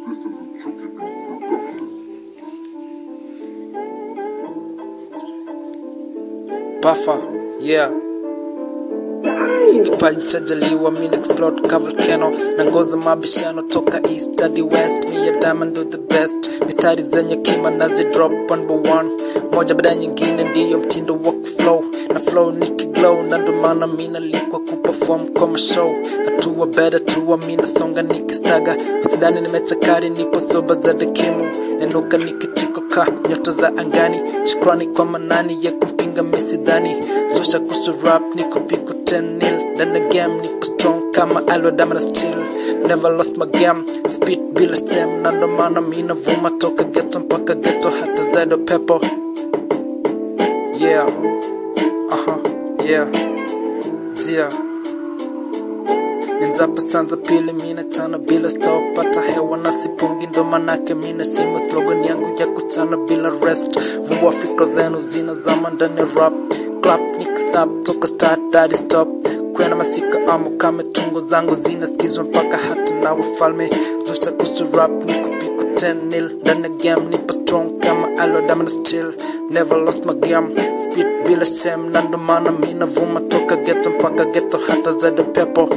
Buffer, yeah. Kipaji chajaliwa min explode ka volcano na ngoza mabishano toka east hadi west me ya diamond do the best mistari zenye kima nazi drop one by one moja baada ya nyingine ndiyo mtindo wa flow na flow nikiglow na ndo maana mina likwa kuperform kwa mashow hatua better tuwa mina songa nikistaga usidhani nimechakari nipo soba za dekimu nenuka nikitiko ka nyota za angani shukrani kwa manani ya kumpinga misidhani zusha kusu rap niko piku 10 nil ndani ya game nipo strong kama alwa damana still never lost my game speed bila stem na ndo maana mina vuma toka geto mpaka geto hata zaido pepo yeah aha yeah yeah Ninzapa sanza pili mina chana bila stop pata hewa na sipungi ndo manake mina shima slogan yangu ya kuchana bila rest vua fikra zenu zina zama ndani ya rap clap nick snap toka start daddy stop kwena masika amo kame tungo zangu zinasikizwa mpaka hata na wafalme zusha kusu rap niko piku 10 nil ndani ya game nipo strong kama alodamana still never lost my game speed bila shame na ndo maana mina vuma toka geto mpaka geto hata zade pepo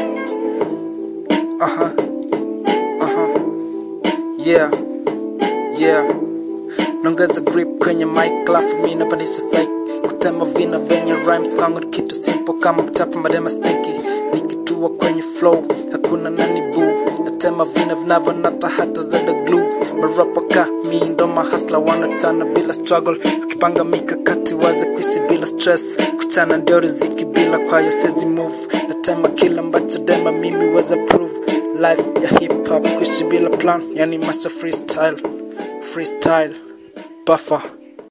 Aha. Aha. Yeah. Yeah. Nongeza grip kwenye mic lafu mi napandisha psych kutema vina venye rhymes kwangu ni kitu simple kama kuchapa madema stinky nikitua kwenye flow hakuna nani boo natema vina vinavyonata hata zada glue marapa ka mi ndo mahasla wanachana bila struggle wakipanga mikakati waze kuishi bila stress kuchana ndio riziki bila kwayo sezi move natema kila ambacho dema mimi weza prove life ya hip hop kuishi bila plan yani master freestyle freestyle buffer